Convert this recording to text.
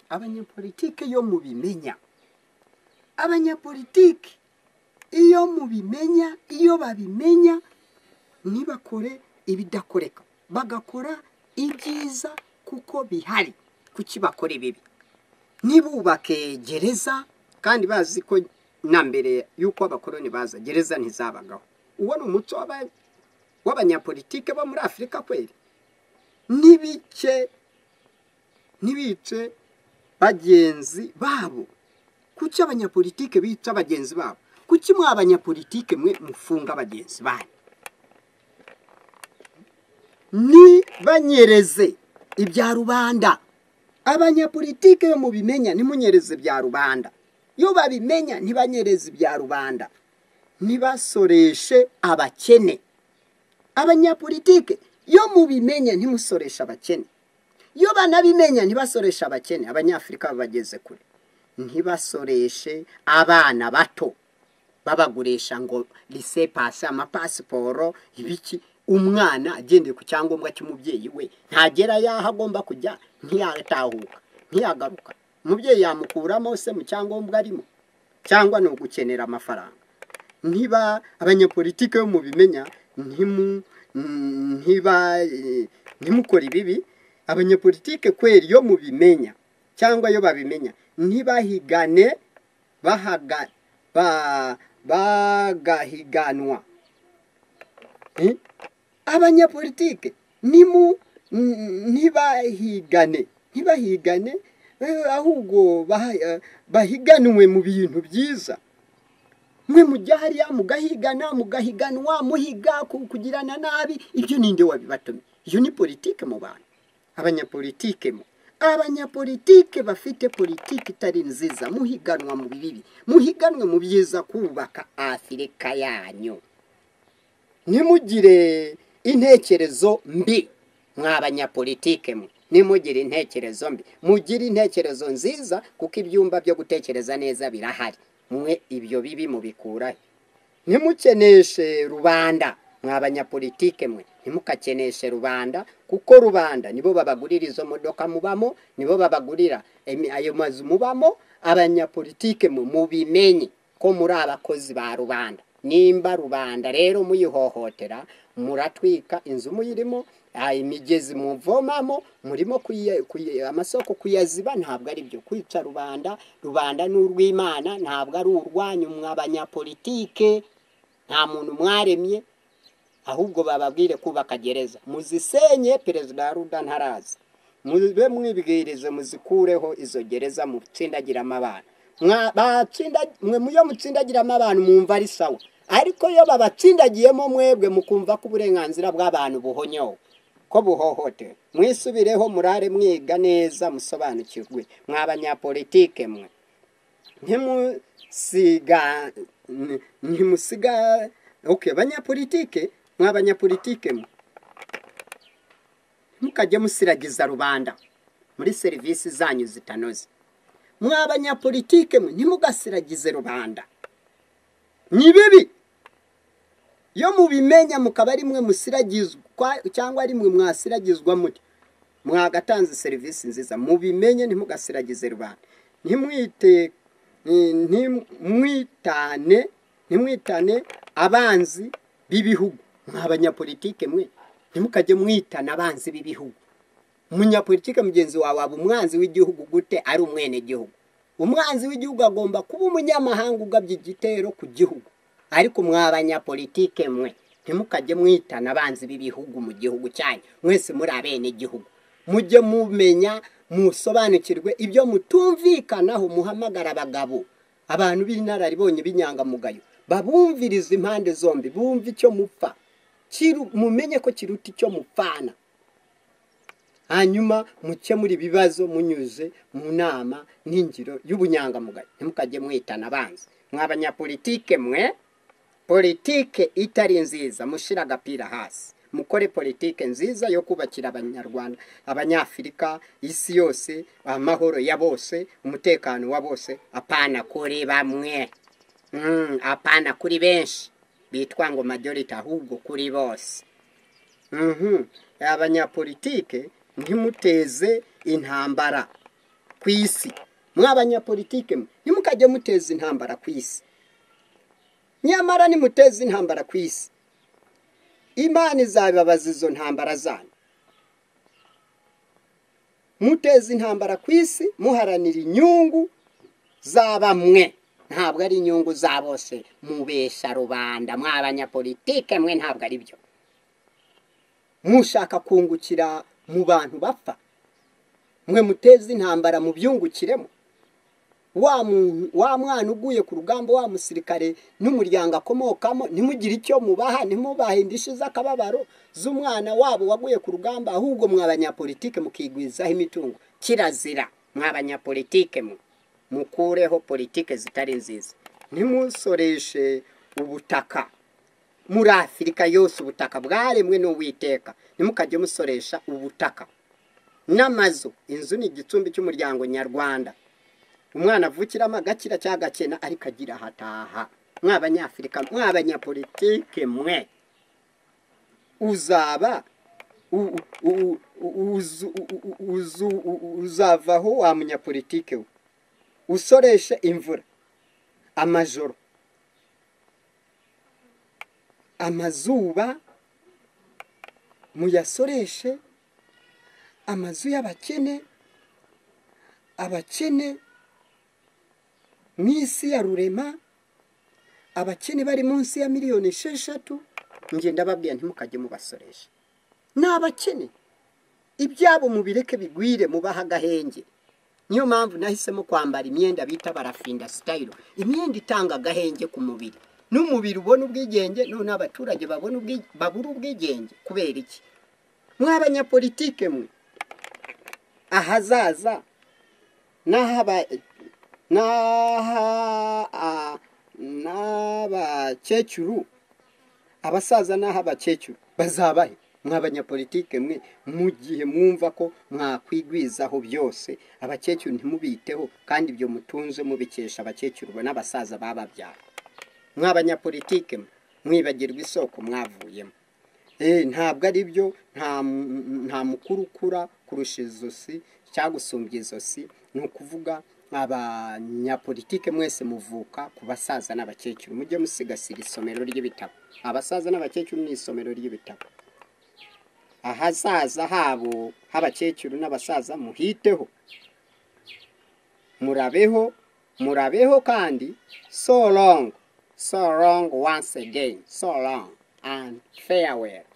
abanyapolitike iyo mubimenya abanyapolitike iyo mubimenya iyo babimenya ntibakore ibidakoreka bagakora ibyiza kuko bihari kuki bakora ibibi ntibubake gereza kandi bazi ko na mbere y'uko abakoroni baza gereza ntizabagaho uwo ni umuco w'abanyapolitike bo muri afurika kweri ntibice ntibice bagenzi babo kuki abanyapolitike bica bagenzi babo kuki mwa abanyapolitike mwe mufunga bagenzi banyu ntibanyereze ibya rubanda abanyapolitike yo mubimenya ntimunyereze bya rubanda iyo babimenya ntibanyereze ibya rubanda ntibasoreshe abakene abanyapolitike iyo mubimenya ntimusoreshe abakene iyo banabimenya ntibasoreshe abakene abanyafurika babageze kure ntibasoreshe abana bato babagurisha ngo rise pasi amapasiporo ibiki umwana agendeye ku cyangombwa cy'umubyeyi we ntagera y'aho agomba kujya ntiyatahuka ntiyagaruka umubyeyi yamukuramo se mu cyangombwa arimo cyangwa ni ugukenera amafaranga niba abanyapolitike bo mubimenya ntimukore ibibi abanyapolitike kweri iyo mubimenya cyangwa iyo babimenya ntibahigane bagahiganwa abanyapolitike ntibahigane ntibahigane ahubwo bahiganwe mu bintu byiza mwe mujya hariya mugahigana mugahiganwa muhiga kugirana nabi ibyo ninde wabibatumye iyo ni politike mu bantu abanyapolitike mu abanyapolitike bafite politiki itari nziza muhiganwa mu bibi muhiganwe mu byiza kubaka afurika yanyu ntimugire intekerezo mbi mwabanyapolitike mwe nimugire intekerezo mbi mugire intekerezo nziza kuko ibyumba byo gutekereza neza birahari mwe ibyo bibi mubikurahe ntimukeneshe rubanda mwa banyapolitike mwe ntimukakeneshe rubanda kuko rubanda nibo babagurira izo modoka mubamo nibo babagurira ayo mazu mubamo abanyapolitike mwe mubimenye ko muri abakozi ba rubanda nimba rubanda rero muyihohotera muratwika inzu muyirimo imigezi muvomamo murimo amasoko kuyaziba ntabwo ari byo kwica rubanda rubanda ni urw'imana ntabwo ari urwanyu mwa banyapolitike nta muntu mwaremye ahubwo bababwire kubaka gereza muzisenye perezida wa ruda ntarazi mube mwibwirize muzikureho izo gereza mutsindagiramo abantu mwe muyo mutsindagiramo abantu mwumva ari sawa ariko iyo babatsindagiyemo mwebwe mukumva ko uburenganzira bw'abantu buhonyowe ko buhohotewe mwisubireho murare mwiga neza musobanukirwe mwa banyapolitike mwe ntimusiga oke banyapolitike mwa banyapolitike mwe mukajye musiragiza rubanda muri serivisi zanyu zitanoze mwa banyapolitike mwe ntimugasiragize rubanda ni bibi iyo mubimenya mukaba ari mwe musiragizwa cyangwa ari mwe mwasiragizwa muti mwagatanze serivisi nziza mubimenye ntimugasiragize rubanda ntimwite ntimwitane ntimwitane abanzi b'ibihugu mwa banyapolitike mwe ntimukajye mwitana abanzi b'ibihugu umunyapolitike mugenzi wawe waba umwanzi w'igihugu gute ari umwenegihugu umwanzi w'igihugu agomba kuba umunyamahanga ugabye igitero ku gihugu ariko mwa banyapolitike mwe ntimukajye mwitana abanzi b'ibihugu mu gihugu cyanyu mwese muri abene igihugu mujye mumenya musobanukirwe ibyo mutumvikanaho muhamagara abagabo abantu b'inararibonye b'inyangamugayo babumviriza impande zombi bumve icyo mupfa mumenye ko kiruta icyo mupfana hanyuma mukemura ibibazo munyuze mu nama n'ingiro y'ubunyangamugayo ntimukajye mwitana abanzi mwa banyapolitike mwe politike itari nziza mushira agapira hasi mukore politike nziza yo kubakira abanyarwanda abanyafurika isi yose amahoro ya bose umutekano wa bose apana kuri bamwe apana kuri benshi bitwa ngo majority ahubwo kuri bose abanyapolitike ntimuteze intambara ku isi mwabanyapolitike ntimukajye muteza intambara ku isi nyamara nimuteza intambara ku isi imana izabibabaza izo ntambara zanyu muteza intambara ku isi muharanira inyungu za bamwe ntabwo ari inyungu za bose mubesha rubanda mwabanyapolitike mwe ntabwo ari byo mushaka kungukira mu bantu bapfa mwe muteze intambara mubyungukiremo wa mwana uguye ku rugamba wa musirikare n'umuryango akomokamo ntimugire icyo mubaha ntimubahe indishyi z'akababaro z'umwana wabo waguye ku rugamba ahubwo mwabanyapolitike mukigwizaho imitungo kirazira mwabanyapolitike mwe mukureho politike zitari nziza ntimusoreshe ubutaka muri afurika yose ubutaka bwaremwe n'uwiteka ntimukajye musoresha ubutaka n'amazu inzu ni igicumbi cy'umuryango nyarwanda umwana avukiramo agakira cyangwa agakena ariko agira ahataha mw'abanyafurika mw'abanyapolitike mwe uzaba uzavaho wa munyapolitike we usoreshe imvura amajoro amazuba muyasoreshe amazu y'abakene abakene mu isi ya rurema abakene bari munsi ya miliyoni esheshatu ngenda babwira ntimukajye mubasoresha ni abakene ibyabo mubireke bigwire mubaha agahenge niyo mpamvu nahisemo kwambara imyenda bita barafinda sitayiro imyenda itanga agahenge ku mubiri n'umubiri ubona ubwigenge none abaturage babona babura ubwigenge kubera iki mw'abanyapolitike mwe ahazaza n'abakecuru abasaza n'aho abakecuru bazabahe mw'abanyapolitike mwe mu gihe mwumva ko mwakwigwizaho byose abakecuru ntimubiteho kandi ibyo mutunze mubikesha abakecuru n'abasaza bababyara mw'abanyapolitike mwibagirwa isoko mwavuyemo ntabwo ari byo nta mukuru ukura kurusha izosi cyangwa gusumbya izosi ni ukuvuga abanyapolitike mwese muvuka ku basaza n'abakecuru mujye musigasira isomero ry'ibitabo abasaza n'abakecuru ni isomero ry'ibitabo ahazaza habo h'abakecuru n'abasaza muhiteho murabeho murabeho kandi so long so long once again so long and farewell